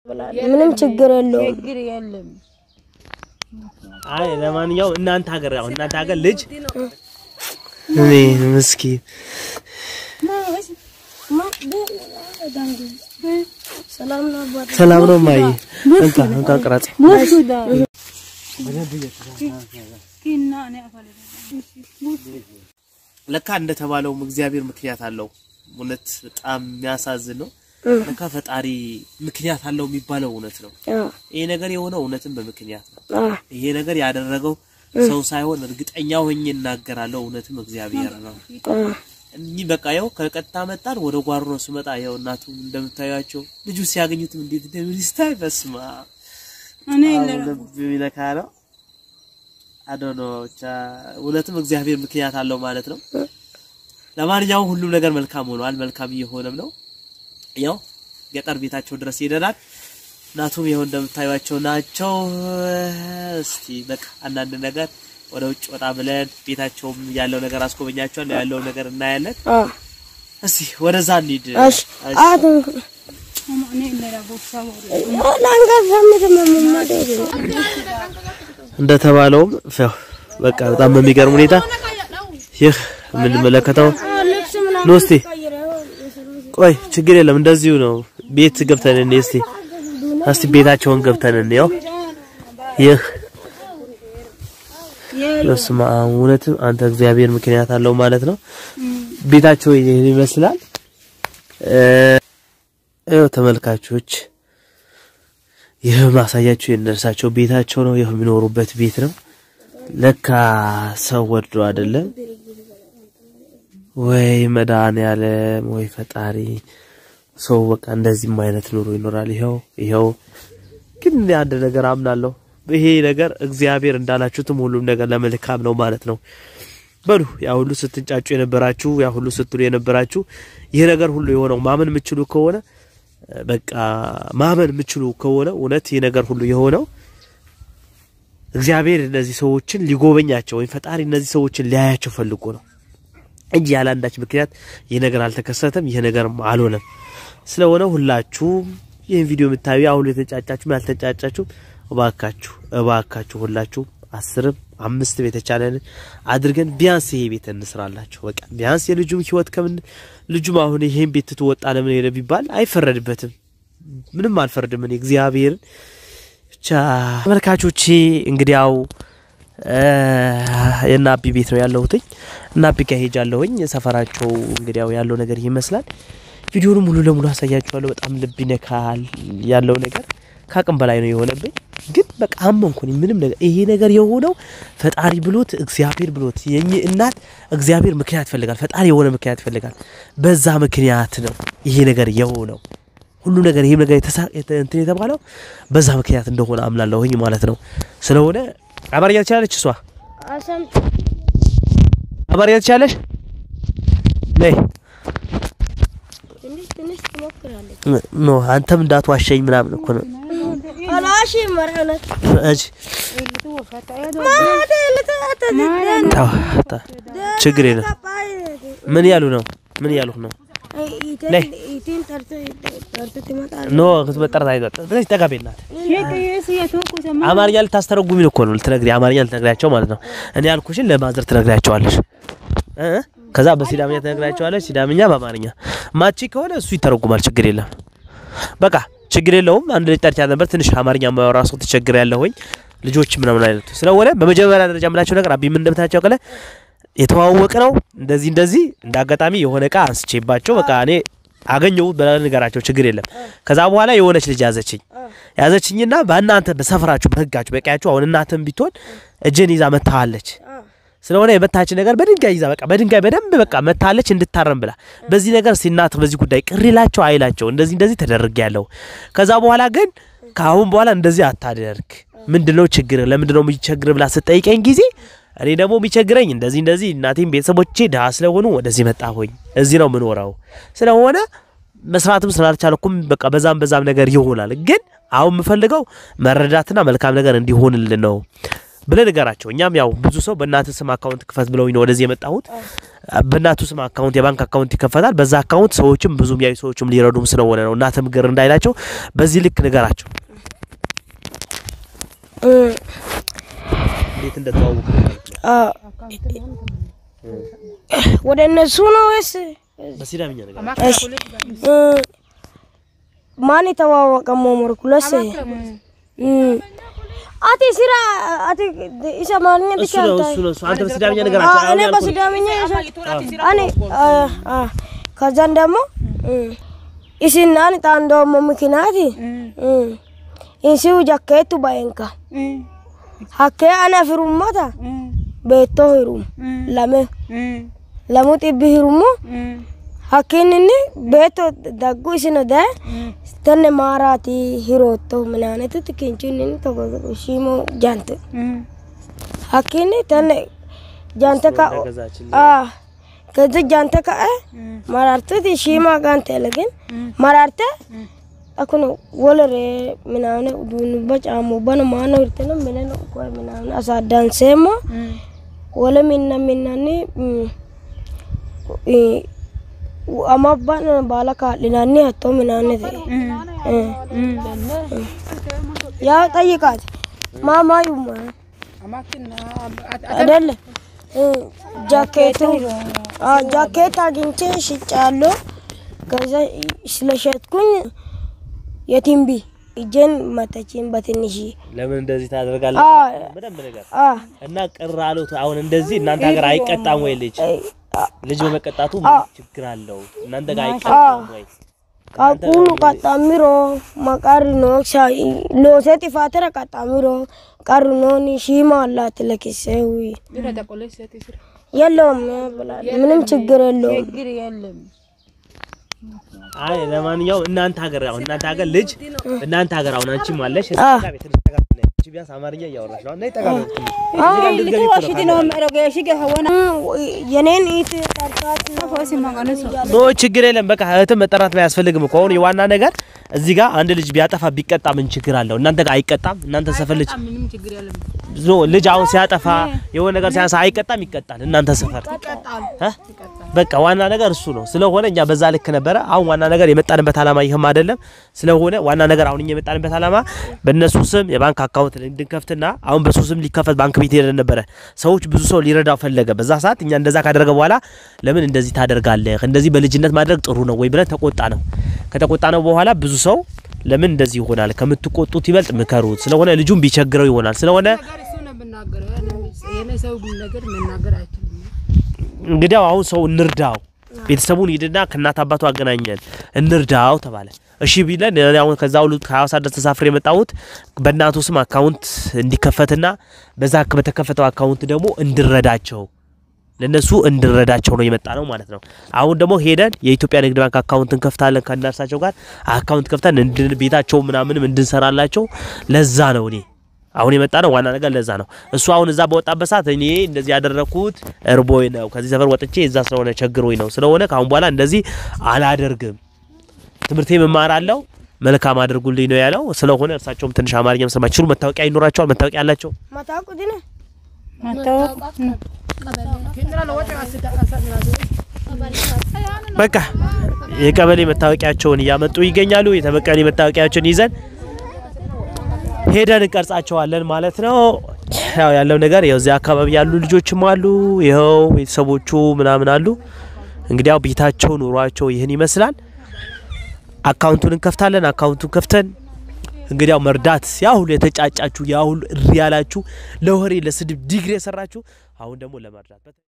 ምንም ችግር የለውም። ችግር የለም። አይ ለማንኛውም እናንተ ሀገር ያው እናንተ ሀገር ልጅ እኔ ምስኪን ሰላም ነው አባት። ሰላም ነው ማይ እንካ እንካ ቅረጽ ለካ እንደተባለውም እግዚአብሔር ምክንያት አለው። እውነት በጣም የሚያሳዝን ነው። ለካ ፈጣሪ ምክንያት አለው የሚባለው እውነት ነው። አዎ ይሄ ነገር የሆነው እውነትም በምክንያት ነው። አዎ ይሄ ነገር ያደረገው ሰው ሳይሆን እርግጠኛ ሆኜ እናገራለሁ፣ እውነትም እግዚአብሔር ነው። አዎ እኚህ በቃ ያው ከቀጥታ መጣን ወደ ጓሮ ነው ስመጣ ያው እናቱ እንደምታዩቸው ልጁ ሲያገኙትም እንዴት እንደሚስታይ በስማ እኔ ልብ የሚነካ ነው። አዶኖ ብቻ እውነትም እግዚአብሔር ምክንያት አለው ማለት ነው። ለማንኛውም ሁሉም ነገር መልካም ሆኗል፣ መልካም እየሆነም ነው። ያው ገጠር ቤታቸው ድረስ ሄደናል። እናቱም ይኸው እንደምታዩቸው ናቸው። እስቲ በቃ አንዳንድ ነገር ወደ ውጭ ወጣ ብለን ቤታቸውም ያለው ነገር አስጎበኛቸዋለሁ፣ ያለው ነገር እናያለን። አዎ እስቲ ወደዛ እንሂድ። እሺ አቶ እኔ ለራቦሳ ወሬ ላንጋፋ ምንም መመደብ እንደተባለውም ያው በቃ በጣም በሚገርም ሁኔታ ይህ የምንመለከተው ልብስ ምናምን ነው። እስቲ ቆይ ችግር የለም እንደዚሁ ነው። ቤት ገብተን እንይ እስቲ እስቲ ቤታቸውን ገብተን እንየው። ይህ በስመ አብ እውነትም አንተ እግዚአብሔር ምክንያት አለው ማለት ነው። ቤታቸው ይሄን ይመስላል። ይኸው ተመልካቾች ይህ ማሳያቸው የነርሳቸው ቤታቸው ነው። ይህ የሚኖሩበት ቤት ነው። ለካ ሰው ወዶ አይደለም ወይ መድኃኒዓለም ወይ ፈጣሪ ሰው በቃ እንደዚህም አይነት ኑሮ ይኖራል። ይኸው ይኸው ግን እኔ አንድ ነገር አምናለሁ። ይሄ ነገር እግዚአብሔር እንዳላችሁትም ሁሉም ነገር ለመልካም ነው ማለት ነው። በሉ ያ ሁሉ ስትንጫጩ የነበራችሁ ያ ሁሉ ስትሉ የነበራችሁ ይህ ነገር ሁሉ የሆነው ማመን የምችሉ ከሆነ በቃ ማመን የምችሉ ከሆነ እውነት ይህ ነገር ሁሉ የሆነው እግዚአብሔር እነዚህ ሰዎችን ሊጎበኛቸው ወይም ፈጣሪ እነዚህ ሰዎችን ሊያያቸው ፈልጎ ነው እንጂ ያለ አንዳች ምክንያት ይህ ነገር አልተከሰተም፣ ይህ ነገርም አልሆነም። ስለሆነ ሁላችሁም ይህን ቪዲዮ የምታዩ አሁን የተጫጫችሁም ያልተጫጫችሁም እባካችሁ እባካችሁ ሁላችሁም አስርም አምስትም የተቻለን አድርገን ቢያንስ ይሄ ቤት እንስራላችሁ። በቃ ቢያንስ የልጁም ህይወት ከምን ልጁም አሁን ይሄን ቤት ትወጣ ለምን ሄደ ቢባል አይፈረድበትም። ምንም አልፈርድም እኔ እግዚአብሔርን ብቻ ተመልካቾቼ እንግዲያው የናቢ ቤት ነው ያለሁትኝ። እናቢ ጋር ሄጃለሁኝ። ሰፈራቸው እንግዲያው ያለው ነገር ይመስላል። ቪዲዮውን ሙሉ ለሙሉ አሳያችኋለሁ። በጣም ልብ ይነካል ያለው ነገር ከአቅም በላይ ነው የሆነብኝ። ግን በቃ አመንኩኝ። ምንም ነገር ይሄ ነገር የሆነው ፈጣሪ ብሎት እግዚአብሔር ብሎት የኝ እናት እግዚአብሔር ምክንያት ይፈልጋል። ፈጣሪ የሆነ ምክንያት ይፈልጋል። በዛ ምክንያት ነው ይሄ ነገር የሆነው። ሁሉ ነገር ይሄ ነገር የተሳ እንትን የተባለው በዛ ምክንያት እንደሆነ አምናለሁኝ ማለት ነው። ስለሆነ አማርኛ ትችላለች እሷ አሰም አማርኛ ትችላለሽ? ነይ ትንሽ ትንሽ ትሞክራለች። ኖ አንተም እንዳትዋሸኝ ምናምን እኮ ነው። አላሽ መርአነት እሺ ታው ታ ችግር የለም። ምን ያሉ ነው? ምን ያሉ ነው? ነይ። ኢቲን ተርቶ ተርቶ ትመጣለች። ኖ ክትመጠረት አይጠጥ ስለዚህ ጠጋቤላት የስ የቶኩ ሰማ አማርኛ ልታስተረጉሚ ነው እኮ ነው ልትነግሪ አማርኛ ልትነግሪያቸው ማለት ነው። እኔ ያልኩሽን ለማዘር ትነግሪያቸዋለሽ እ ከዛ በሲዳምኛ ትነግሪያቸዋለሽ፣ ሲዳምኛ በአማርኛ ማቺ ከሆነ እሱ ይተረጉማል። ችግር የለም። በቃ ችግር የለውም። አንድ ልጅ ጠርቻት ነበር። ትንሽ አማርኛ የማያወራ ሰው ተቸግር ያለሁኝ ልጆች ምናምን አይነት ስለሆነ በመጀመሪያ ደረጃ የምላቸው ነገር አቢ ምን እንደምታቸው ቀለ የተዋወቅ ነው እንደዚህ እንደዚህ እንደ አጋጣሚ የሆነ እቃ አንስቼባቸው በቃ እኔ አገኘሁት ብለህ ንገራቸው፣ ችግር የለም። ከዛ በኋላ የሆነች ልጅ ያዘችኝ ያዘችኝና በእናንተ በሰፈራችሁ በህጋችሁ በቀያችሁ አሁን እናትም ቢትሆን እጅን ይዛ መታሃለች ስለሆነ የመታች ነገር በድንጋይ ይዛ በቃ በድንጋይ በደንብ በቃ መታለች እንድታረም ብላ በዚህ ነገር ሲናት በዚህ ጉዳይ ቅር ይላቸው አይላቸው እንደዚህ እንደዚህ ተደርግ ያለው ከዛ በኋላ ግን ከአሁን በኋላ እንደዚህ አታደርግ ምንድነው ችግር ለምንድነው የሚቸግር ብላ ስጠይቀኝ ጊዜ እኔ ደግሞ የሚቸግረኝ እንደዚህ እንደዚህ እናቴም ቤተሰቦቼ ድሀ ስለሆኑ ወደዚህ መጣሁኝ እዚህ ነው የምኖረው ስለሆነ መስራትም ስላልቻልኩም በቃ በዛም በዛም ነገር ይሆናል ግን አሁን የምፈልገው መረዳትና መልካም ነገር እንዲሆንልን ነው ብለህ ንገራቸው። እኛም ያው ብዙ ሰው በእናትህ ስም አካውንት ክፈት ብለውኝ ነው ወደዚህ የመጣሁት። በእናቱ ስም አካውንት የባንክ አካውንት ይከፈታል። በዛ አካውንት ሰዎችም ብዙ የሚያዩ ሰዎችም ሊረዱም ስለሆነ ነው እናትም ግር እንዳይላቸው በዚህ ልክ ንገራቸው። እ፣ እንዴት እንደተዋወቁ አ፣ ወደ እነሱ ነው ወይስ በሲዳምኛ ነገር እሺ እ፣ ማን የተዋወቀ ሞሞርኩለስ አቲ ስራ አቲ ኢሳ ማንኛ እሱ ነው እሱ ነው እሱ አንተ በሲዳምኛ ንገራቸው። አሁን እኔ ያልኩህ በሲዳምኛ እኔ ከዛን ደግሞ ኢሲናን ጣንዶሞ ምክንያት ኢንሲው ጃኬቱ ባየንካ ሀኬ አነ ፊሩሞታ ቤቶ ሂሩም ለሜ ለሙ ጢቢ ሂሩሞ hakkiinni beetto daggu isino daye tenne maaraati hirootto minaanetiti kinchunni togo shiimo jante hakkiinni tenne jante ka ገዛችልኝ። ከዚ jante ka'e marartuti shiima gante legin mararte akkuna wolere minaane uduunnubba caamubbano maano hirteno mineno koye minaane asaaddanseemmo wole minna minnanni mm, i- amabba'no baala kaa'linanni hatto minaannete ያው ጠይቃት ማማ ዩማ አይደለ እ፣ ጃኬቱ አ ጃኬት አግኝቼ ሽጫለሁ። ከዛ ስለሸጥኩኝ የቲምቢ እጄን መተችኝ በትንሽ ለምን እንደዚህ ታደርጋለህ? አ በደንብ ነገር አ እና ቅር አሉት። አሁን እንደዚህ እናንተ ሀገር አይቀጣም ወይ? ልጅ ልጅ በመቀጣቱ ምን ችግር አለው? እናንተ ጋር አይቀጣም ወይ? ቃቁሉ ቀጣሚሮ መቃርኖ ሎሴ ጥፋተረ ቀጣሚሮ ቀርኖኒ ሺማ አላት ለኪሴዊ የለውም ብላል። ምንም ችግር የለውም። ችግር የለም። አይ ለማንኛውም እናንተ ሀገር አሁን እናንተ ሀገር ልጅ እናንተ ሀገር አሁን አንቺም አለሽ አ ቢያንስ አማርኛ እያወራሽ ነው እና ይጠቃሉ ዋሽቲ ነው መረገሽ ገሆነ የኔን ኢት ጠርታት ፎሲ ማጋነሱ ኖ ችግር የለም። በቃ እህትም መጠራት አያስፈልግም እኮ አሁን የዋና ነገር እዚህ ጋር አንድ ልጅ ቢያጠፋ ቢቀጣ ምን ችግር አለው? እናንተ ጋር አይቀጣም? እናንተ ሰፈር ልጅ ምንም ችግር የለም። ኖ ልጅ አሁን ሲያጠፋ የሆነ ነገር ሲያንሳ አይቀጣም? ይቀጣል። እናንተ ሰፈር እ? በቃ ዋና ነገር እሱ ነው። ስለሆነ እኛ በዛ ልክ ነበረ። አሁን ዋና ነገር የመጣንበት አላማ ይህም አይደለም። ስለሆነ ዋና ነገር አሁን እኛ የመጣንበት አላማ በእነሱ ስም የባንክ አካውንት እንድንከፍትና አሁን በሱ ስም ሊከፈት ባንክ ቤት ሄደን ነበረ። ሰዎች ብዙ ሰው ሊረዳው ፈለገ። በዛ ሰዓት እኛ እንደዛ ካደረገ በኋላ ለምን እንደዚህ ታደርጋለህ? እንደዚህ በልጅነት ማድረግ ጥሩ ነው ወይ ብለን ተቆጣ ነው። ከተቆጣ ነው በኋላ ብዙ ሰው ለምን እንደዚህ ይሆናል? ከምትቆጡት ይበልጥ ምከሩት። ስለሆነ ልጁም ቢቸግረው ይሆናል። ስለሆነ ነገር እሱ ነው የምናገረው። የኔ ሰው ነገር መናገር አይችልም። እንግዲያው አሁን ሰው እንርዳው፣ ቤተሰቡን ሂድና ከእናት አባቱ አገናኘን እንርዳው ተባለ። እሺ ቢለን እኔ አሁን ከዛ ሁሉ ከሐዋሳ ድረስ ተሳፍሬ የመጣሁት በእናቱ ስም አካውንት እንዲከፈትና በዛ በተከፈተው አካውንት ደግሞ እንድረዳቸው ለነሱ እንድረዳቸው ነው የመጣ ነው ማለት ነው። አሁን ደግሞ ሄደን የኢትዮጵያ ንግድ ባንክ አካውንት እንከፍታለን ከእነርሳቸው ጋር አካውንት ከፍተን እንድን ቤታቸው ምናምንም እንድንሰራላቸው ለዛ ነው እኔ አሁን የመጣ ነው። ዋና ነገር ለዛ ነው። እሱ አሁን እዛ በወጣበት ሰዓት እኔ እንደዚህ ያደረኩት እርቦኝ ነው፣ ከዚህ ሰፈር ወጥቼ እዛ ስለሆነ ቸግሮኝ ነው። ስለሆነ ከአሁን በኋላ እንደዚህ አላደርግም፣ ትምህርቴም እማራለሁ፣ መልካም አድርጉልኝ ነው ያለው። ስለሆነ እርሳቸውም ትንሽ አማርኛም ስለማይችሉ መታወቂያ ይኖራቸዋል። መታወቂያ አላቸው። ማታውቁ ድነ በቃ የቀበሌ መታወቂያቸውን እያመጡ ይገኛሉ። የተበቀሌ መታወቂያቸውን ይዘን ሄደን እንቀርጻቸዋለን ማለት ነው። ያው ያለው ነገር ያው እዚያ አካባቢ ያሉ ልጆችም አሉ፣ ይኸው ቤተሰቦቹ ምናምን አሉ። እንግዲህ ያው ቤታቸው ኑሯቸው ይህን ይመስላል። አካውንቱን እንከፍታለን። አካውንቱን ከፍተን እንግዲህ ያው መርዳት ያ ሁሉ የተጫጫችሁ ያ ሁሉ እሪ ያላችሁ ለወሬ ለስድብ ዲግሪ የሰራችሁ አሁን ደግሞ ለመርዳት